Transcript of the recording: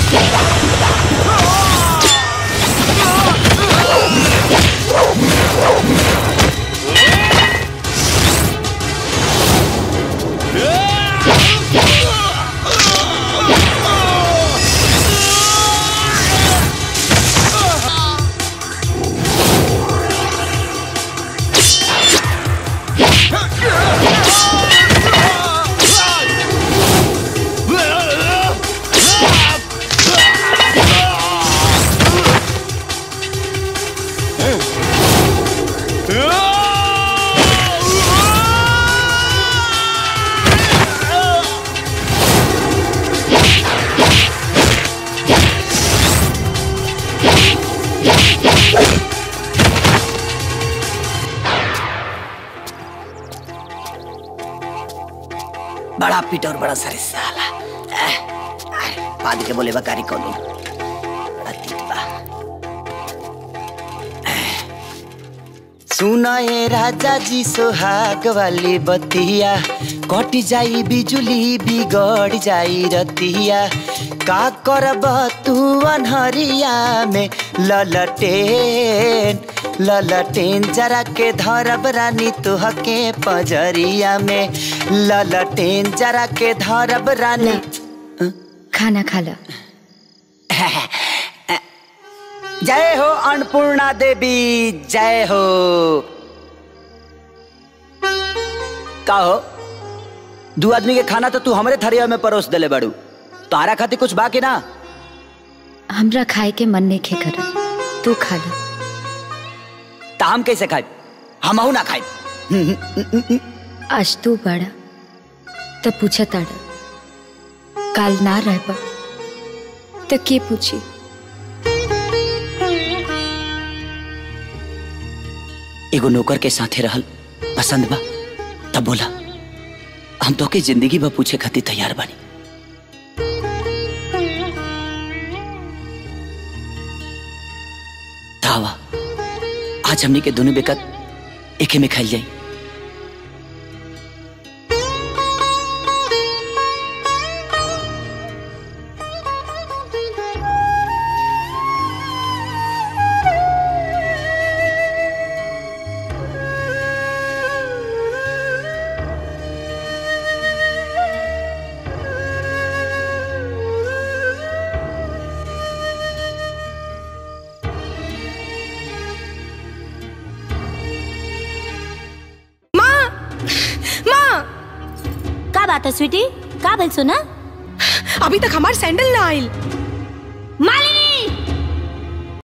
बड़ा पीट और बड़ा सरे साला एह, आह, बाद के बोले बकारी कोनो बड़ा तीत बा एह। सुना ए राजा जी सोहाग वाली बतिया कट जाई बिजुली बिगड़ जाई रतिया का करब तू अनहरिया में ललटेन ललटेन जरा के धरब रानी तुहके पजरिया में ललटेन जरा के धरब रानी खाना खा लो जय हो अन्नपूर्णा देवी जय हो का हो दू आदमी के खाना तो तू हमरे थरिया में परोस देले बाड़ू तारा खातिर कुछ बाकी ना हमरा खाए के मन नहीं खे कर तू खा लो ता हम कैसे खाए हमहू ना खाए आज तू बड़ा तो पूछा ताड़ा काल ना रहबा तो के पूछी एगो नौकर के साथे रहल पसंद बा तब बोला हम तो के जिंदगी बा पूछे खातिर तैयार बानी धावा आज हमनी के दोनों बेकत एके में खाइल जाई माँ का बात है स्वीटी का बोल सुना अभी तक हमार सैंडल ना आइल मालिनी